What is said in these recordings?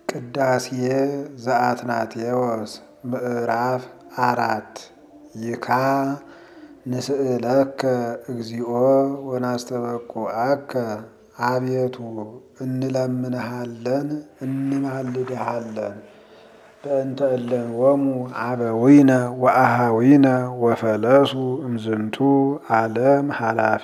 ቅዳሴ ዘአትናቴዎስ ምዕራፍ አራት ይካ ንስእለከ እግዚኦ ወናስተበቁዐከ አቤቱ እንለምንሃለን እንማልድሃለን በእንተ እለንወሙ አበዊነ ወአሃዊነ ወፈለሱ እምዝንቱ ዓለም ኃላፊ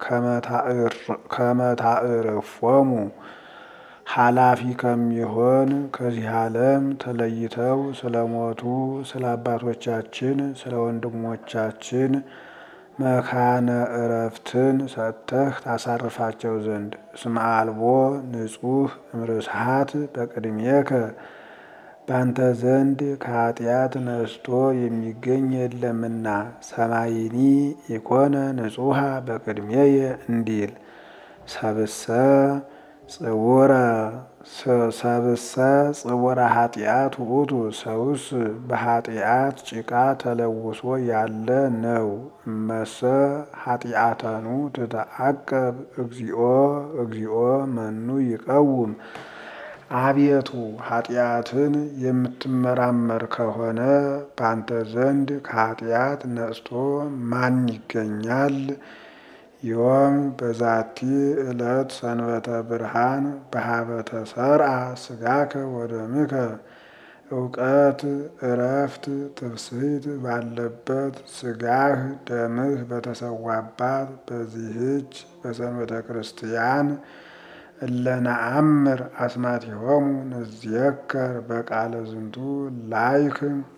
ከመታዕርፎሙ ኃላፊ ከሚሆን ከዚህ ዓለም ተለይተው ስለሞቱ ስለ አባቶቻችን ስለ ወንድሞቻችን መካነ ዕረፍትን ሰጥተህ ታሳርፋቸው ዘንድ እስመ አልቦ ንጹሕ እምርስሃት በቅድሜከ ባንተ ዘንድ ከኃጢአት ነስቶ የሚገኝ የለምና ሰማይኒ ኢኮነ ንጹሐ በቅድሜየ እንዲል ሰብሰ ጽውረ ሰብሰ ጽውረ ኃጢአት ውእቱ ሰውስ በኃጢአት ጭቃ ተለውሶ ያለ ነው። እመሰ ኃጢአተኑ ትተአቀብ እግዚኦ እግዚኦ መኑ ይቀውም አቤቱ ኃጢአትን የምትመራመር ከሆነ ባንተ ዘንድ ከኃጢአት ነጽቶ ማን ይገኛል? ዮም በዛቲ ዕለት ሰንበተ ብርሃን በሀበተ ሰርአ ስጋከ ወደምከ እውቀት እረፍት ትፍስሕት ባለበት ስጋህ ደምህ በተሰዋባት በዚህች በሰንበተ ክርስቲያን እለነአምር አስማቲሆሙ ንዝየከር በቃለ ዝንቱ ላይክ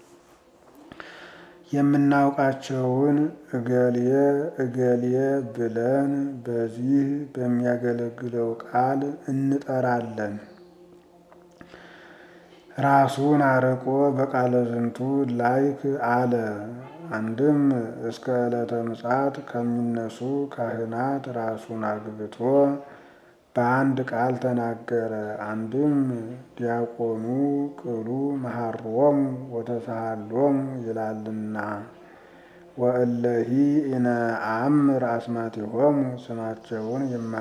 የምናውቃቸውን እገሌ እገሌ ብለን በዚህ በሚያገለግለው ቃል እንጠራለን። ራሱን አርቆ በቃለ ዝንቱ ላይክ አለ። አንድም እስከ ዕለተ ምጽአት ከሚነሱ ካህናት ራሱን አግብቶ በአንድ ቃል ተናገረ። አንድም ዲያቆኑ ቅሉ መሐሮሙ ወተሳሃሎሙ ይላልና ወእለሂ ኢነአምር አስማቲሆሙ ስማቸውን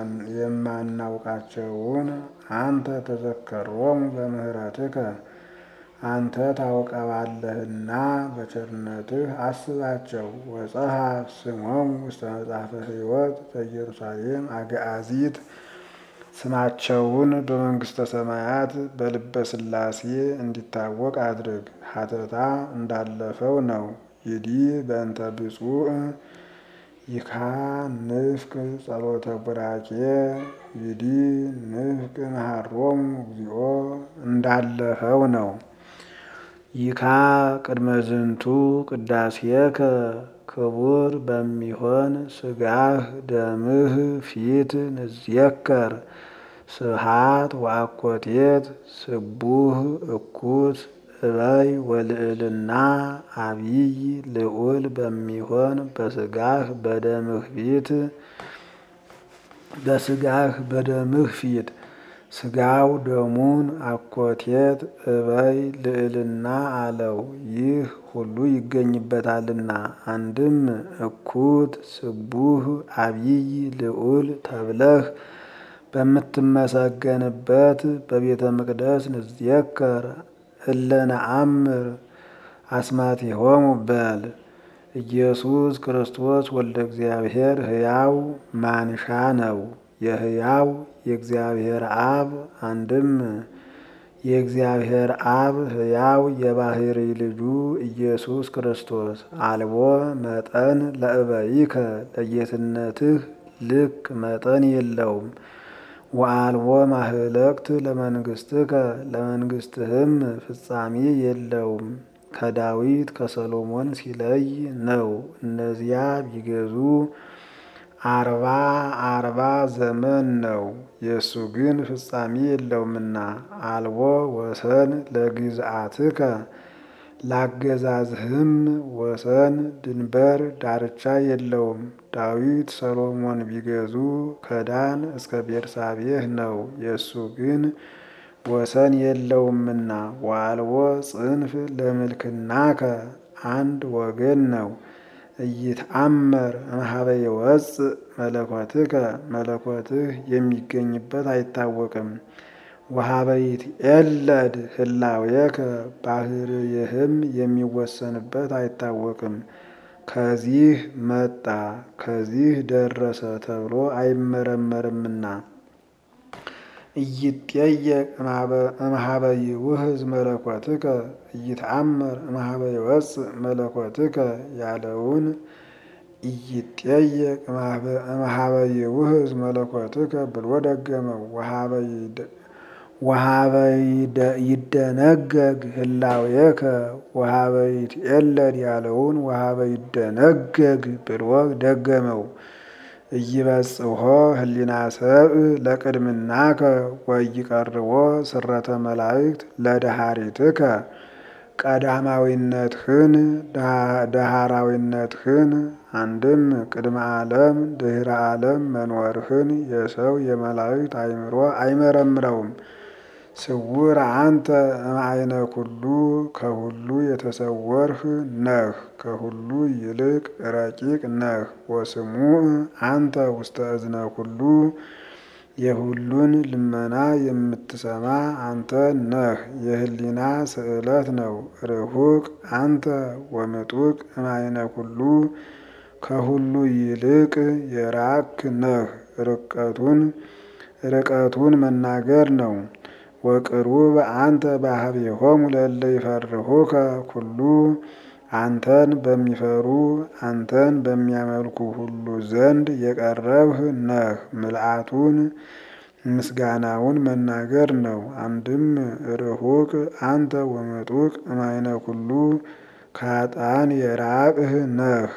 የማናውቃቸውን አንተ ተዘከሮሙ በምህረትከ አንተ ታውቀዋለህና በቸርነትህ አስባቸው። ወጸሐፍ ስሞሙ ውስተ መጽሐፈ ሕይወት በኢየሩሳሌም አግአዚት ስማቸውን በመንግስተ ሰማያት በልበ ሥላሴ እንዲታወቅ አድርግ። ሀተታ እንዳለፈው ነው። ይዲ በእንተ ብፁዕ ይካ ንፍቅ ጸሎተ ቡራኬ ይዲ ንፍቅ መሐሮሙ እግዚኦ እንዳለፈው ነው። ይካ ቅድመ ዝንቱ ቅዳሴከ ክቡር በሚሆን ስጋህ ደምህ ፊት ንዝየከር ስብሃት ወአኮቴት ስቡህ እኩት እበይ ወልዕልና አብይ ልዑል በሚሆን በስጋህ በደምህ ፊት በስጋህ በደምህ ፊት ስጋው ደሙን አኮቴት እበይ ልዕልና አለው። ይህ ሁሉ ይገኝበታልና። አንድም እኩት ስቡህ አብይ ልዑል ተብለህ በምትመሰገንበት በቤተ መቅደስ ንዝየከር እለነአምር አስማቲሆሙ በል። ኢየሱስ ክርስቶስ ወልደ እግዚአብሔር ሕያው ማንሻ ነው። የሕያው የእግዚአብሔር አብ አንድም የእግዚአብሔር አብ ሕያው የባህሪ ልጁ ኢየሱስ ክርስቶስ አልቦ መጠን ለእበይከ ለጌትነትህ ልክ መጠን የለውም። ወአልቦ ማህለቅት ለመንግስትከ ለመንግስትህም ፍጻሜ የለውም። ከዳዊት ከሰሎሞን ሲለይ ነው። እነዚያ ቢገዙ አርባ አርባ ዘመን ነው። የእሱ ግን ፍጻሜ የለውምና አልቦ ወሰን ለግዝአትከ ላገዛዝህም ወሰን ድንበር ዳርቻ የለውም። ዳዊት ሰሎሞን ቢገዙ ከዳን እስከ ቤርሳቤህ ነው። የእሱ ግን ወሰን የለውምና ወአልቦ ጽንፍ ለምልክናከ አንድ ወገን ነው። እይትአመር እምኀበ ይወፅእ መለኮትከ መለኮትህ የሚገኝበት አይታወቅም። ወሀበይት ኤለድ ህላዌከ ባህርይህም የሚወሰንበት አይታወቅም። ከዚህ መጣ ከዚህ ደረሰ ተብሎ አይመረመርምና እይትጠየቅ እምኀበ ይውህዝ መለኮትከ እይተአመር እምኀበ ይወፅእ መለኮትከ ያለውን እይትጠየቅ እምኀበ ይውህዝ መለኮትከ ብሎ ደገመው። ወሀበ ይደነገግ ህላዌከ ወሀበ ይትኤለድ ያለውን ወሀበ ይደነገግ ብሎ ደገመው። እይበጽሖ ህሊና ሰብእ ለቅድምናከ ወኢይቀርቦ ስረተ መላእክት ለደሃሪትከ ቀዳማዊነትህን ዳህራዊነትህን አንድም ቅድመ ዓለም ድህረ ዓለም መኖርህን የሰው የመላእክት አእምሮ አይመረምረውም። ስውር አንተ እምአይነ ኩሉ ከሁሉ የተሰወርህ ነህ፣ ከሁሉ ይልቅ ረቂቅ ነህ። ወስሙዕ አንተ ውስተ እዝነ ኩሉ የሁሉን ልመና የምትሰማ አንተ ነህ። የህሊና ስእለት ነው። ርሁቅ አንተ ወምጡቅ እምአይነ ኩሉ ከሁሉ ይልቅ የራክ ነህ። ርቀቱን ርቀቱን መናገር ነው። ወቅሩብ አንተ ባህቤሆሙ ለእለ ይፈርሁከ ኩሉ አንተን በሚፈሩ አንተን በሚያመልኩ ሁሉ ዘንድ የቀረብህ ነህ። ምልአቱን ምስጋናውን መናገር ነው። አንድም ርሁቅ አንተ ወምጡቅ እምአይነ ኩሉ ከኃጥአን የራቅህ ነህ፣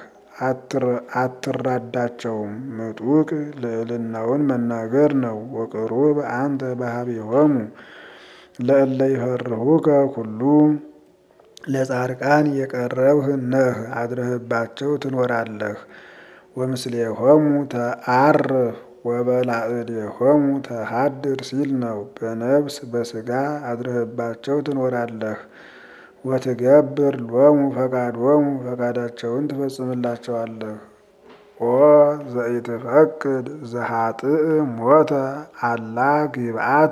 አትራዳቸውም። ምጡቅ ልዕልናውን መናገር ነው። ወቅሩብ አንተ ባህቤሆሙ ለእለ ይፈርሁከ ኩሉ ለጻድቃን የቀረብህ ነህ፣ አድረህባቸው ትኖራለህ። ወምስሌሆሙ ተአርፍ ወበላዕሌሆሙ ተሃድር ሲል ነው። በነፍስ በስጋ አድረህባቸው ትኖራለህ። ወትገብር ሎሙ ፈቃዶሙ ፈቃዳቸውን ትፈጽምላቸዋለህ። ኦ ዘኢትፈቅድ ዘኃጥእ ሞተ አላ ግብአተ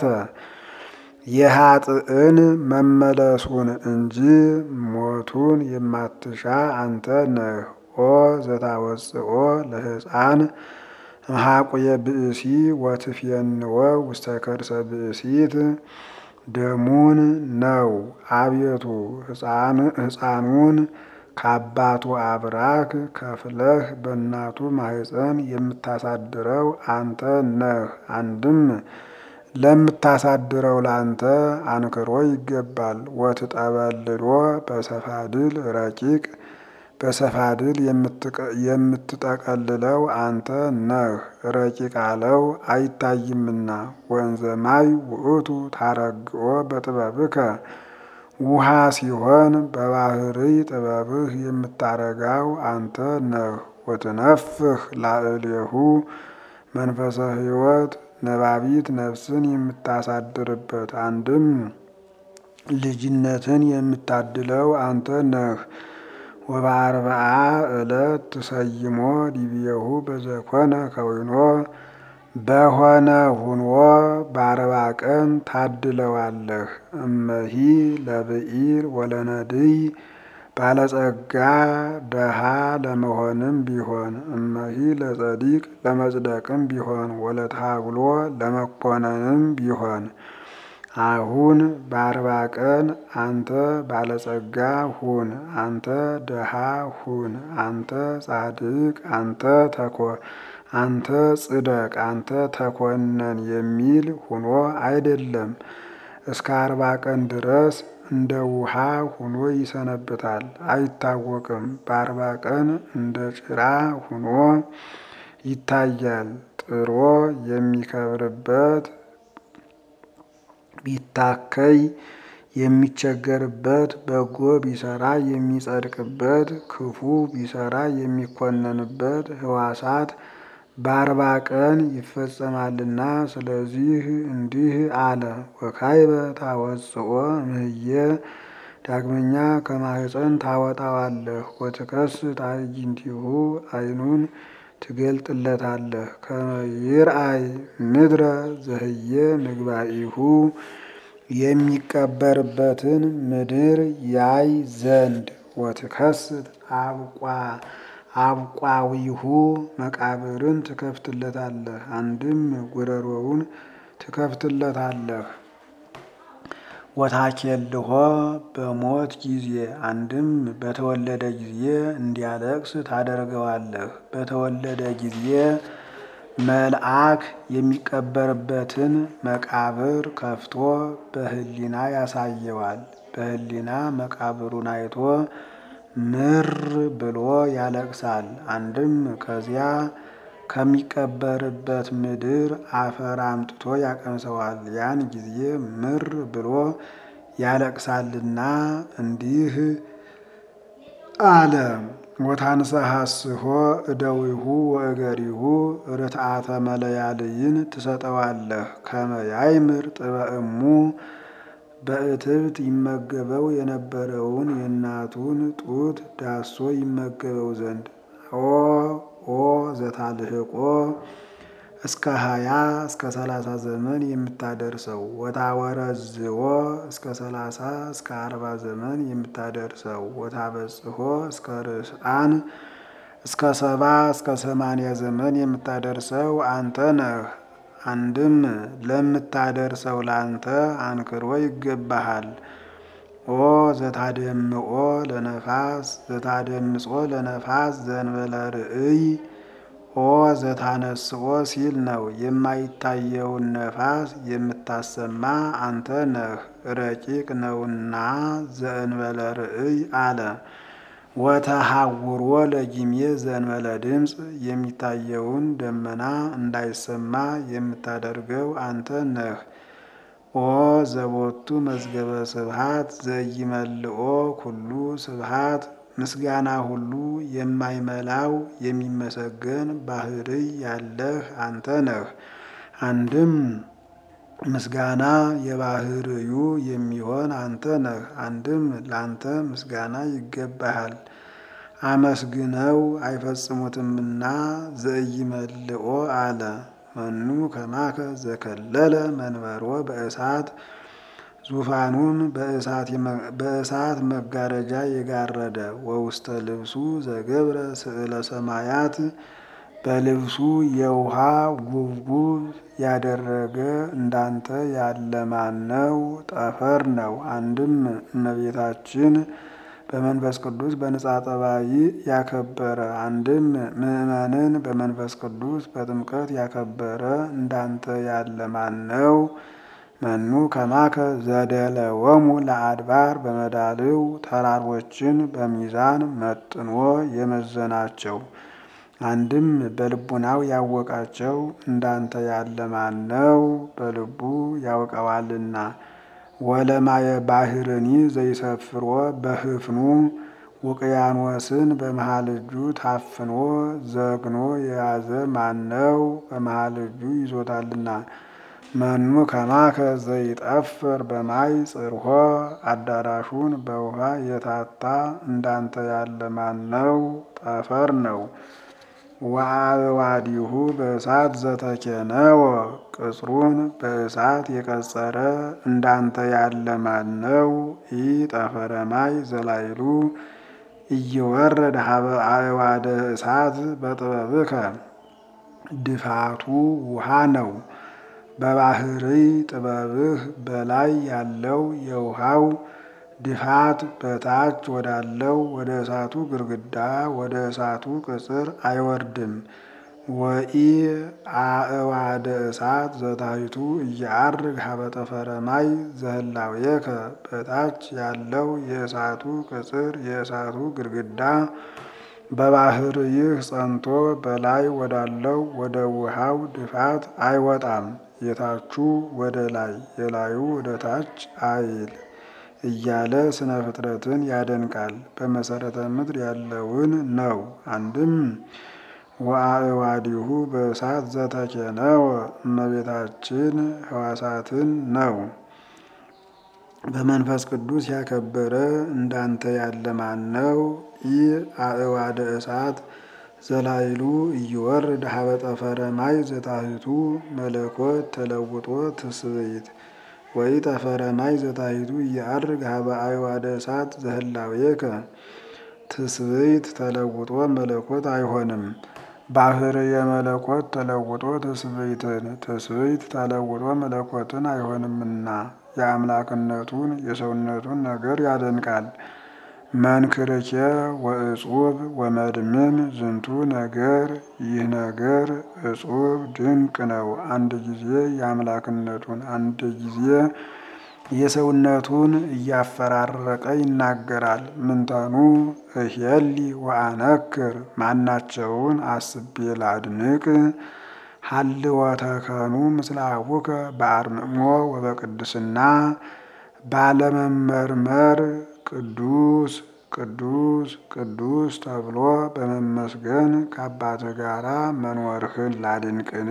የኃጥእን መመለሱን እንጂ ሞቱን የማትሻ አንተ ነህ። ኦ ዘታወፅኦ ለሕፃን እምኀቁየ ብእሲ ወትፌንዎ ውስተ ከርሰ ብእሲት ደሙን ነው። አቤቱ ሕፃኑን ከአባቱ አብራክ ከፍለህ በእናቱ ማኅፀን የምታሳድረው አንተ ነህ። አንድም ለምታሳድረው ላንተ አንክሮ ይገባል። ወትጠበልሎ በሰፋድል ረቂቅ በሰፋድል የምትጠቀልለው አንተ ነህ። ረቂቅ አለው አይታይምና። ወንዘ ማይ ውእቱ ታረግኦ በጥበብከ ውሃ ሲሆን በባህርይ ጥበብህ የምታረጋው አንተ ነህ። ወትነፍህ ላዕሌሁ መንፈሰ ሕይወት ነባቢት ነፍስን የምታሳድርበት አንድም ልጅነትን የምታድለው አንተ ነህ። ወበአርብዓ ዕለት ትሰይሞ ዲብየሁ በዘኮነ ከዊኖ በሆነ ሁኖ በአርባ ቀን ታድለዋለህ። እመሂ ለብኢል ወለነድይ ባለጸጋ ደሃ ለመሆንም ቢሆን እመሂ ለጸዲቅ ለመጽደቅም ቢሆን ወለታግሎ ለመኮነንም ቢሆን አሁን በአርባ ቀን አንተ ባለጸጋ ሁን፣ አንተ ደሃ ሁን፣ አንተ ጻድቅ፣ አንተ ተኮ አንተ ጽደቅ፣ አንተ ተኮነን የሚል ሁኖ አይደለም። እስከ አርባ ቀን ድረስ እንደ ውሃ ሁኖ ይሰነብታል፣ አይታወቅም። በአርባ ቀን እንደ ጭራ ሁኖ ይታያል። ጥሮ የሚከብርበት ቢታከይ የሚቸገርበት በጎ ቢሰራ የሚጸድቅበት ክፉ ቢሰራ የሚኮነንበት ህዋሳት በአርባ ቀን ይፈጸማልና። ስለዚህ እንዲህ አለ። ወካይበ ታወፅኦ እምህየ ዳግመኛ ከማህፀን ታወጣዋለህ። ወትከስ ታዕይንቲሁ አይኑን ትገልጥለታለህ። ከመ ይርአይ ምድረ ዘህየ ምግባኢሁ የሚቀበርበትን ምድር ያይ ዘንድ ወትከስት አብቋዊሁ መቃብርን ትከፍትለታለህ። አንድም ጉረሮውን ትከፍትለታለህ። ወታኬልሆ በሞት ጊዜ አንድም በተወለደ ጊዜ እንዲያለቅስ ታደርገዋለህ። በተወለደ ጊዜ መልአክ የሚቀበርበትን መቃብር ከፍቶ በሕሊና ያሳየዋል። በሕሊና መቃብሩን አይቶ ምር ብሎ ያለቅሳል። አንድም ከዚያ ከሚቀበርበት ምድር አፈር አምጥቶ ያቀምሰዋል። ያን ጊዜ ምር ብሎ ያለቅሳልና እንዲህ አለ። ወታንሰሐስሖ እደዊሁ ወእገሪሁ ርትዓተ መለያልይን ትሰጠዋለህ። ከመ ያይምር ጥበእሙ በእትብት ይመገበው የነበረውን የእናቱን ጡት ዳሶ ይመገበው ዘንድ ኦ ኦ ዘታልህቆ እስከ ሀያ እስከ ሰላሳ ዘመን የምታደርሰው ወታወረዝዎ እስከ ሰላሳ እስከ አርባ ዘመን የምታደርሰው ወታበጽሖ እስከ ርስአን እስከ ሰባ እስከ ሰማንያ ዘመን የምታደርሰው አንተ ነህ። አንድም ለምታደርሰው ላንተ አንክሮ ይገባሃል። ኦ ዘታደምኦ ለነፋስ ዘታደምጾ ለነፋስ ዘንበለ ርእይ ኦ ዘታነስኦ ሲል ነው። የማይታየውን ነፋስ የምታሰማ አንተ ነህ፣ ረቂቅ ነውና ዘእንበለ ርእይ አለ። ወተሐውሮ ለጊሜ ዘእንበለ ድምፅ የሚታየውን ደመና እንዳይሰማ የምታደርገው አንተ ነህ። ኦ ዘቦቱ መዝገበ ስብሃት ዘይመልኦ ኩሉ ስብሃት ምስጋና ሁሉ የማይመላው የሚመሰገን ባህርይ ያለህ አንተ ነህ። አንድም ምስጋና የባህርዩ የሚሆን አንተ ነህ። አንድም ላንተ ምስጋና ይገባሃል። አመስግነው አይፈጽሙትምና ዘይመልኦ አለ። መኑ ከማከ ዘከለለ መንበሮ በእሳት ዙፋኑን በእሳት መጋረጃ የጋረደ ወውስተ ልብሱ ዘገብረ ስዕለ ሰማያት በልብሱ የውሃ ጉብጉብ ያደረገ እንዳንተ ያለ ማነው? ጠፈር ነው። አንድም እመቤታችን በመንፈስ ቅዱስ በንጻ ጠባይ ያከበረ አንድም ምእመንን በመንፈስ ቅዱስ በጥምቀት ያከበረ እንዳንተ ያለ ማነው? መኑ ከማከ ዘደለወሙ ለአድባር በመዳልው ተራሮችን በሚዛን መጥኖ የመዘናቸው አንድም በልቡናው ያወቃቸው እንዳንተ ያለ ማነው? በልቡ ያውቀዋልና። ወለማየ ባህርኒ ዘይሰፍሮ በህፍኑ ውቅያኖስን በመሃል እጁ ታፍኖ ዘግኖ የያዘ ማነው? በመሃል እጁ ይዞታልና። መኑ ከማከ ዘይጠፍር በማይ ጽርሖ አዳራሹን በውሃ የታታ እንዳንተ ያለ ማነው? ጠፈር ነው። ወአዕዋዲሁ በእሳት ዘተኬነወ ቅጽሩን በእሳት የቀጸረ እንዳንተ ያለ ማነው? ኢ ጠፈረ ማይ ዘላይሉ እየወረደ ሀበ አዕዋደ እሳት በጥበብከ ድፋቱ ውሃ ነው። በባህርይ ጥበብህ በላይ ያለው የውሃው ድፋት በታች ወዳለው ወደ እሳቱ ግርግዳ ወደ እሳቱ ቅጽር አይወርድም። ወኢ አዕዋደ እሳት ዘታሕቱ እየዐርግ ሀበ ጠፈረ ማይ ዘህላዌከ በታች ያለው የእሳቱ ቅጽር የእሳቱ ግርግዳ በባህርይህ ጸንቶ በላይ ወዳለው ወደ ውሃው ድፋት አይወጣም። የታቹ ወደ ላይ የላዩ ወደ ታች አይል እያለ ስነ ፍጥረትን ያደንቃል። በመሰረተ ምድር ያለውን ነው። አንድም ወአዕዋዲሁ በእሳት ዘተኬነወ እመቤታችን ሕዋሳትን ነው። በመንፈስ ቅዱስ ያከበረ እንዳንተ ያለ ማነው? ኢ አዕዋደ እሳት ዘላይሉ እይወርድ ሀበ ጠፈረ ማይ ዘታሕቱ መለኮት ተለውጦ ትስብእት ወይ ጠፈረ ማይ ዘታሕቱ እያርግ ሀበ አዕዋደ እሳት ዘህላዌከ ትስብእት ተለውጦ መለኮት አይሆንም። ባህር የመለኮት ተለውጦ ትስብእትን ትስብእት ተለውጦ መለኮትን አይሆንምና የአምላክነቱን የሰውነቱን ነገር ያደንቃል። መንክርኬ ወእጹብ ወመድምን ዝንቱ ነገር ይህ ነገር እጹብ ድንቅ ነው። አንድ ጊዜ የአምላክነቱን አንድ ጊዜ የሰውነቱን እያፈራረቀ ይናገራል። ምንተኑ እሄሊ ወአነክር ማናቸውን አስቤ ላድንቅ ሀልወተከኑ ምስለ አቡከ በአርምሞ ወበቅድስና ባለመመርመር ቅዱስ ቅዱስ ቅዱስ ተብሎ በመመስገን ከአባትህ ጋራ መኖርህን ላድንቅን።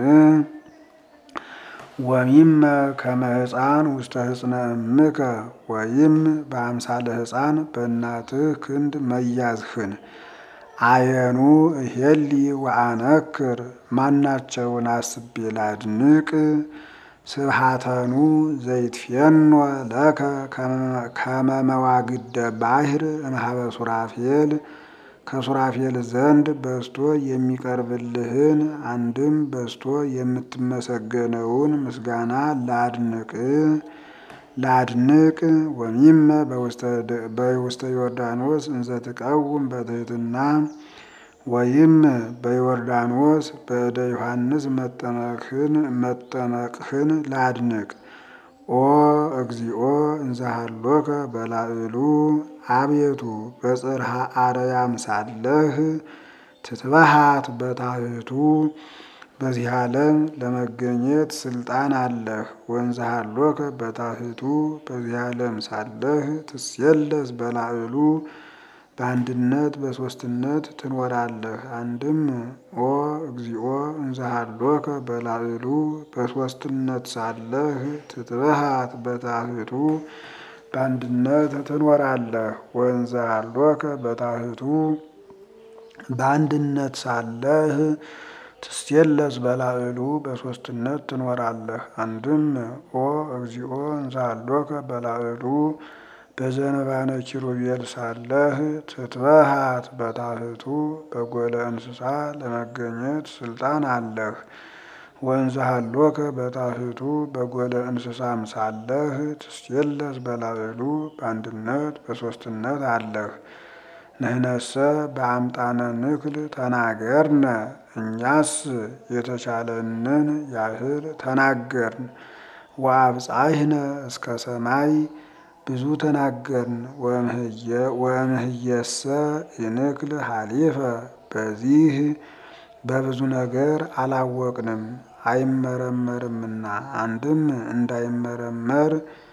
ወሚመ ከመ ሕፃን ውስተ ሕፅነ እምከ ወይም በአምሳለ ሕፃን በእናትህ ክንድ መያዝህን አየኑ እሄሊ ወአነክር ማናቸውን አስቤ ላድንቅ ስብሃተኑ ዘይትፌኖ ለከ ከመ መዋግደ ባሕር እምኀበ ሱራፌል ከሱራፌል ዘንድ በስቶ የሚቀርብልህን አንድም በስቶ የምትመሰገነውን ምስጋና ላድንቅ ላድንቅ ወሚመ በውስተ ዮርዳኖስ እንዘ ትቀውም በትሕትና ወይም በዮርዳኖስ በእደ ዮሐንስ መጠመቅህን ላድንቅ። ኦ እግዚኦ እንዘሃሎከ በላዕሉ አቤቱ በጽርሐ አርያም ሳለህ ትትበሃት በታሕቱ በዚህ ዓለም ለመገኘት ስልጣን አለህ። ወንዘሃሎከ በታሕቱ በዚህ ዓለም ሳለህ ትሴለስ በላዕሉ በአንድነት በሦስትነት ትኖራለህ። አንድም ኦ እግዚኦ እንዘሃሎከ በላዕሉ በሦስትነት ሳለህ ትትበሃት በታሕቱ በአንድነት ትኖራለህ። ወንዘሃሎከ በታሕቱ በአንድነት ሳለህ ትሴለስ በላዕሉ በሦስትነት ትኖራለህ። አንድም ኦ እግዚኦ እንዘሃሎከ በላዕሉ በዘንባነ ኪሩቤል ሳለህ ትትበሃት በታሕቱ በጎለ እንስሳ ለመገኘት ስልጣን አለህ። ወንዘሃሎከ በታሕቱ በጎለ እንስሳም ሳለህ ትሴለስ በላዕሉ በአንድነት በሦስትነት አለህ። ንሕነሰ በአምጣነ ንክል ተናገርነ እኛስ የተቻለንን ያህል ተናገርን። ወአብጻሕነ እስከ ሰማይ ብዙ ተናገርን። ወእምህየሰ ይንክል ሀሊፈ በዚህ በብዙ ነገር አላወቅንም አይመረመርምና። አንድም እንዳይመረመር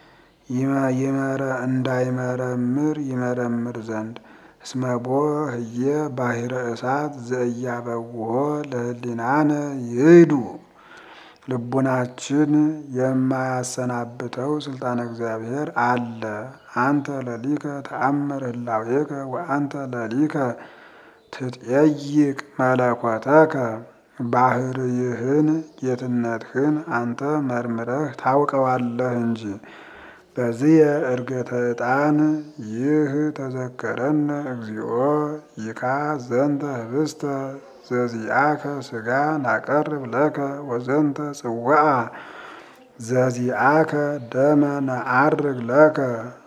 እንዳይመረምር ይመረምር ዘንድ እስመቦ ህየ ባሕረ እሳት ዘእያበውሆ ለህሊናነ ይሂዱ ልቡናችን የማያሰናብተው ስልጣነ እግዚአብሔር አለ። አንተ ለሊከ ተአምር ህላዌከ ወአንተ ለሊከ ትጠይቅ መለኮተከ ባህርይህን ጌትነትህን አንተ መርምረህ ታውቀዋለህ እንጂ። በዚህ እርገተ ዕጣን ይህ ተዘከረነ እግዚኦ ይካ ዘንተ ህብስተ ዘዚአከ ስጋ ናቀርብ ለከ ወዘንተ ጽዋዓ ዘዚአከ ደመ ነዐርግ ለከ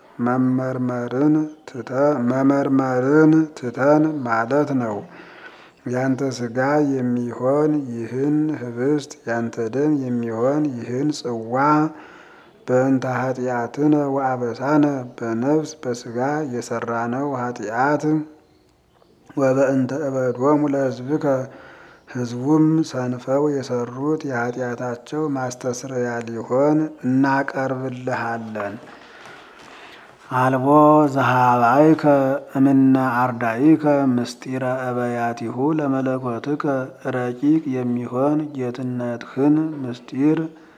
መመርመርን ትተን ማለት ነው። ያንተ ስጋ የሚሆን ይህን ህብስት ያንተ ደም የሚሆን ይህን ጽዋ በእንተ ኃጢአትነ ወአበሳነ በነፍስ በስጋ የሰራነው ኃጢአት ወበእንተ እበዶሙ ለሕዝብከ ሕዝቡም ሰንፈው የሰሩት የኃጢአታቸው ማስተስረያ ሊሆን እናቀርብልሃለን። አልቦ ዘሃባይከ እምነ አርዳኢከ ምስጢረ እበያቲሁ ለመለኮትከ ረቂቅ የሚሆን ጌትነትህን ምስጢር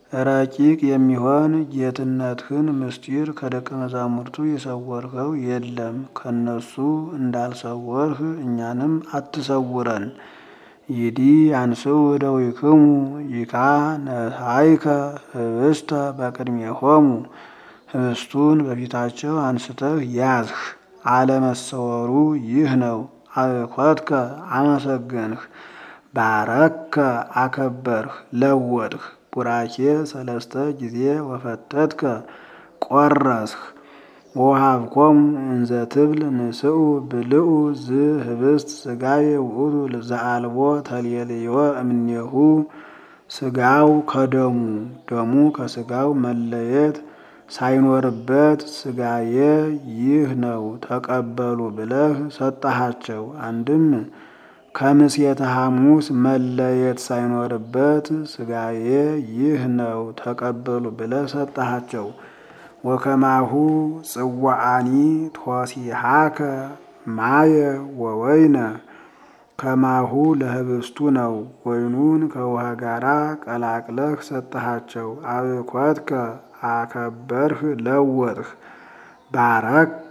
ረቂቅ የሚሆን ጌትነትህን ምስጢር ከደቀ መዛሙርቱ የሰወርኸው የለም። ከነሱ እንዳልሰወርህ እኛንም አትሰውረን። ይዲ አንስኡ እደዊክሙ ይካ ነሳይከ ህብስተ በቅድሜሆሙ ህብስቱን በፊታቸው አንስተህ ያዝህ። አለመሰወሩ ይህ ነው። አብኮትከ አመሰገንህ፣ ባረከ አከበርህ፣ ለወጥህ። ቡራኬ ሰለስተ ጊዜ ወፈተትከ ቆረስህ። ወሃብኮሙ እንዘ ትብል ንስኡ ብልኡ ዝ ህብስት ስጋዬ ውእቱ ዘአልቦ ተልየልዮ እምኔሁ ስጋው ከደሙ ደሙ ከስጋው መለየት ሳይኖርበት ስጋዬ ይህ ነው ተቀበሉ ብለህ ሰጠሃቸው። አንድም ከምሴተ ሐሙስ መለየት ሳይኖርበት ስጋዬ ይህ ነው ተቀበሉ ብለህ ሰጠሃቸው። ወከማሁ ጽዋአኒ ቶሲሃከ ማየ ወወይነ ከማሁ ለህብስቱ ነው። ወይኑን ከውሃ ጋራ ቀላቅለህ ሰጠሃቸው። አብኮትከ አከበርህ፣ ለወጥህ። ባረከ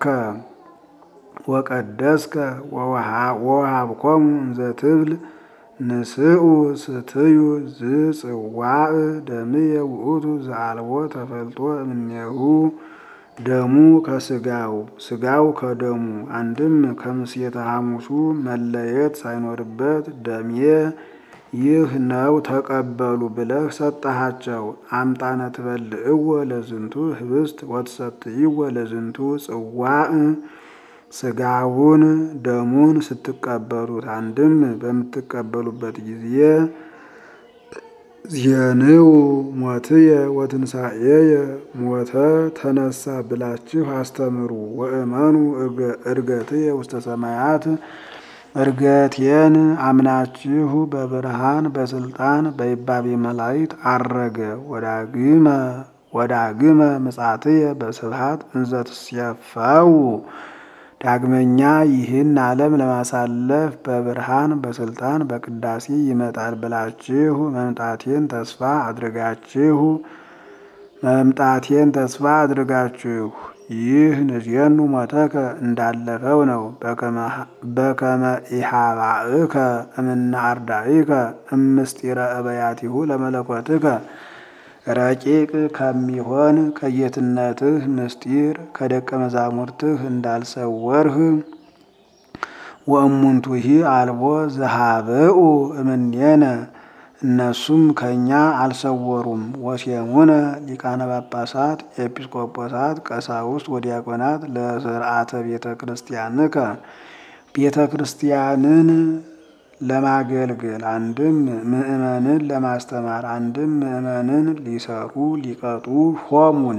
ወቀደስከ ወወሃብኮሙ እንዘ ትብል ንስኡ ስትዩ ዝጽዋዕ ደምየ ውእቱ ዘአልቦ ተፈልጦ እምኔሁ ደሙ ከስጋው ስጋው ከደሙ አንድም ከምሴተ ሐሙሱ መለየት ሳይኖርበት ደሜ ይህ ነው ተቀበሉ ብለህ ሰጠሃቸው። አምጣነ ትበልዕዎ ለዝንቱ ህብስት ወትሰትይዎ ለዝንቱ ጽዋዕ ስጋውን ደሙን ስትቀበሉት አንድም በምትቀበሉበት ጊዜ ዜንው ሞትየ ወትንሣኤየ ሞተ ተነሳ ብላችሁ አስተምሩ። ወእመኑ እርገትየ ውስተ ሰማያት እርገቴን አምናችሁ በብርሃን በስልጣን በይባቤ መላእክት አረገ። ወዳግመ ወዳግመ ምጻትየ በስብሐት እንዘ ትሴፈው ዳግመኛ ይህን ዓለም ለማሳለፍ በብርሃን በስልጣን በቅዳሴ ይመጣል ብላችሁ መምጣቴን ተስፋ አድርጋችሁ መምጣቴን ተስፋ አድርጋችሁ ይህ ንዜኑ ሞተከ እንዳለፈው ነው። በከመ ኢሃባእከ እምነ አርዳኢከ እምስጢረ እበያቲሁ ለመለኮትከ ረቂቅ ከሚሆን ከጌትነትህ ምስጢር ከደቀ መዛሙርትህ እንዳልሰወርህ ወእሙንቱሂ አልቦ ዘሃብኡ እምኔነ እነሱም ከእኛ አልሰወሩም። ወሴሙነ ሊቃነ ጳጳሳት፣ ኤጲስቆጶሳት፣ ቀሳውስት ወዲያቆናት ለስርዓተ ቤተ ክርስቲያንከ ቤተ ክርስቲያንን ለማገልገል አንድም ምእመንን ለማስተማር አንድም ምእመንን ሊሰሩ ሊቀጡ ሾሙን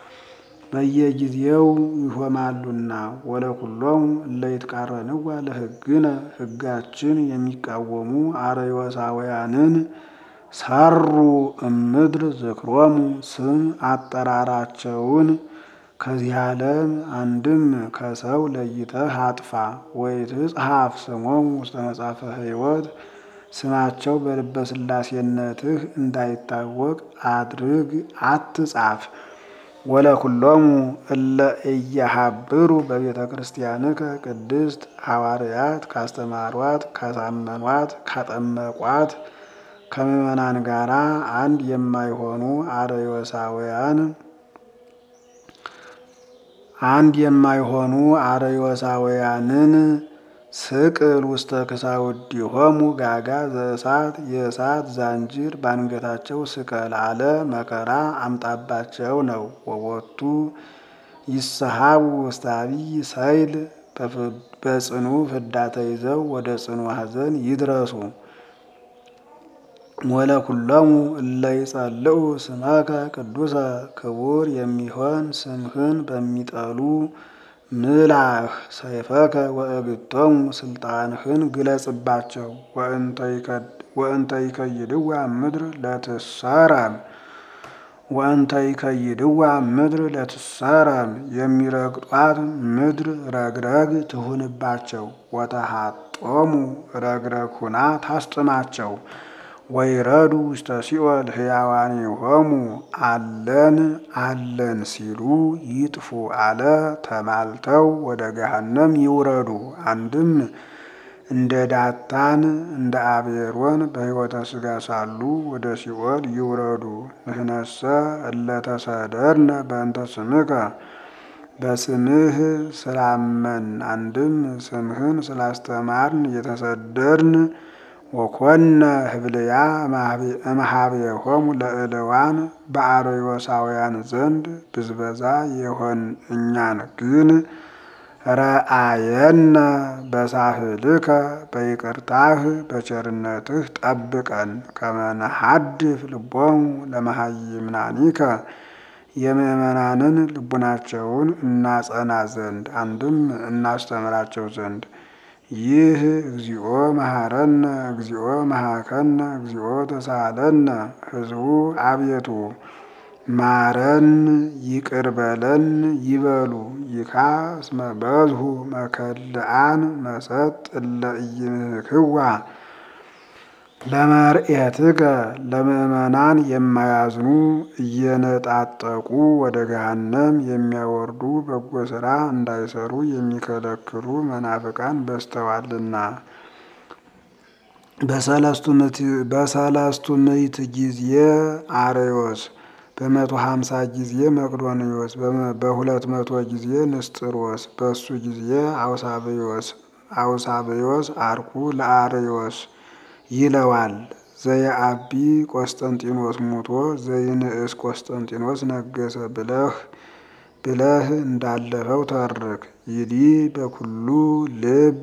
በየጊዜው ይሾማሉና። ወለኩሎሙ እለ ይትቃረንዋ ለሕግነ ሕጋችን የሚቃወሙ አርዮሳውያንን ሰሩ እምድር ዝክሮሙ ስም አጠራራቸውን ከዚህ ዓለም አንድም ከሰው ለይተህ አጥፋ። ወይትጽሐፍ ስሞሙ ውስተ መጽሐፈ ሕይወት ስማቸው በልበ ሥላሴነትህ እንዳይታወቅ አድርግ አትጻፍ። ወለኩሎሙ እለ እያሃብሩ በቤተ ክርስቲያንከ ቅድስት ሐዋርያት ካስተማሯት ካሳመኗት ካጠመቋት ከምእመናን ጋራ አንድ የማይሆኑ አርዮሳውያን አንድ የማይሆኑ አርዮሳውያንን ስቅል ውስተ ክሳውዲሆሙ ጋጋ ዘእሳት የእሳት ዛንጅር ባንገታቸው ስቀል አለ መከራ አምጣባቸው ነው። ወቦቱ ይሰሃቡ ውስተ አብይ ሰይል በጽኑ ፍዳ ተይዘው ወደ ጽኑ ሐዘን ይድረሱ። ወለኩሎሙ እለ ይጸልኡ ስመከ ቅዱሰ ክቡር የሚሆን ስምህን በሚጠሉ ምላህ ሰይፈከ ወእግቶሙ ስልጣንህን ግለጽባቸው። ወእንተ ይከይድዋ ምድር ለትሰረም ወእንተ ይከይድዋ ምድር ለትሰረም የሚረግጧት ምድር ረግረግ ትሁንባቸው። ወተሃጦሙ ረግረግ ሁና ታስጥማቸው። ወይረዱ ውስተ ሲኦል ሕያዋኒሆሙ አለን አለን ሲሉ ይጥፉ አለ። ተማልተው ወደ ገሃነም ይውረዱ። አንድም እንደ ዳታን እንደ አቤሮን በሕይወተ ሥጋ ሳሉ ወደ ሲኦል ይውረዱ። ንሕነሰ እለተሰደርነ በእንተ ስምከ በስምህ ስላመን አንድም ስምህን ስላስተማርን የተሰደርን ወኮነ ህብልያ እምኀቤሆሙ ለእልዋን በአርዮሳውያን ዘንድ ብዝበዛ የሆን እኛን ግን ረአየነ በሳህልከ በይቅርታህ በቸርነትህ ጠብቀን ከመነሐድፍ ልቦሙ ለመሃይምናኒከ የምእመናንን ልቡናቸውን እናጸና ዘንድ አንድም እናስተምራቸው ዘንድ ይህ እግዚኦ መሐረነ እግዚኦ መሐከነ እግዚኦ ተሳለነ ህዝቡ አቤቱ ማረን ይቅር በለን ይበሉ። ይካ እስመ በዝሁ መከልአን መሰጥ እለ ኢይምህክዋ ለመርኤትከ ለምእመናን የማያዝኑ እየነጣጠቁ ወደ ገሃነም የሚያወርዱ በጎ ሥራ እንዳይሰሩ የሚከለክሉ መናፍቃን በዝተዋልና። በሰለስቱ ምዕት ጊዜ አርዮስ በመቶ ሀምሳ ጊዜ መቅዶንዮስ በሁለት መቶ ጊዜ ንስጥሮስ በሱ ጊዜ አውሳብዮስ አውሳብዮስ አርኩ ለአርዮስ ይለዋል። ዘየአቢ ቆስጠንጢኖስ ሙቶ ዘይንእስ ቆስጠንጢኖስ ነገሰ ብለህ ብለህ እንዳለፈው ተርክ። ይዲ በኩሉ ልብ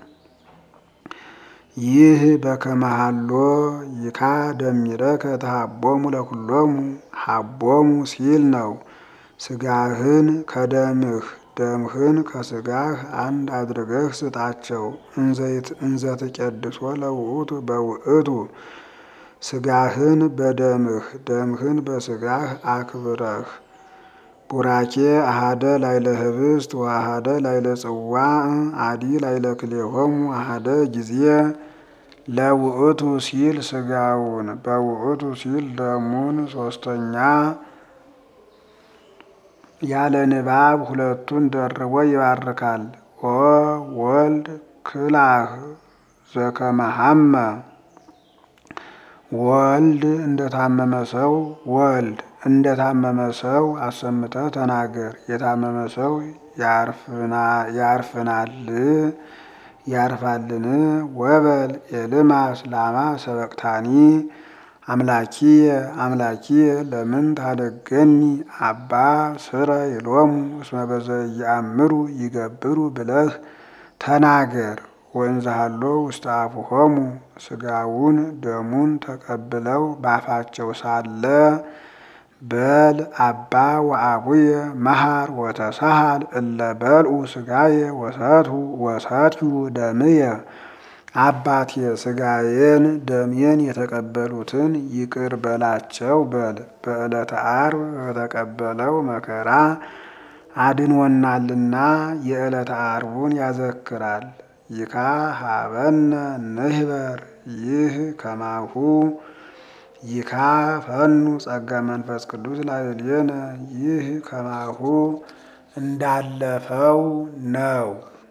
ይህ በከመሃሎ ይካ ደሚረከ ተሃቦሙ ለኩሎሙ ሃቦሙ ሲል ነው። ስጋህን ከደምህ ደምህን ከስጋህ አንድ አድርገህ ስጣቸው። እንዘ ትቄድሶ ለውእቱ በውእቱ ስጋህን በደምህ ደምህን በስጋህ አክብረህ ቡራኬ አሃደ ላይለ ህብስት ወአሃደ ላይለ ጽዋዕ አዲ ላይለ ክሌሆሙ አሃደ ጊዜ ለውእቱ ሲል ስጋውን በውእቱ ሲል ደሙን ሶስተኛ ያለ ንባብ ሁለቱን ደርቦ ይባርካል። ኦ ወልድ ክላህ ዘከመሃመ ወልድ እንደታመመ ሰው ወልድ እንደታመመ ሰው አሰምተህ ተናገር። የታመመ ሰው ያርፍናል ያርፋልን? ወበል ኤልማስ ላማ ሰበቅታኒ አምላኪየ አምላኪየ ለምን ታደገኒ አባ ስረ ይሎሙ እስመ በዘየአምሩ ይገብሩ ብለህ ተናገር። ወንዝሃሎ ውስተ አፉሆሙ ስጋውን ደሙን ተቀብለው ባፋቸው ሳለ በል አባ ወአቡየ መሃር ወተሳሃል እለ በልዑ ስጋየ ወሰትሁ ወሰትዩ ደምየ አባቴ ስጋዬን ደሜን የተቀበሉትን ይቅር በላቸው በል። በዕለተ ዓርብ በተቀበለው መከራ አድንወናልና የዕለተ ዓርቡን ያዘክራል። ይካ ሀበነ ንህበር ይህ ከማሁ ይካ ፈኑ ጸጋ መንፈስ ቅዱስ ላዕሌነ ይህ ከማሁ እንዳለፈው ነው።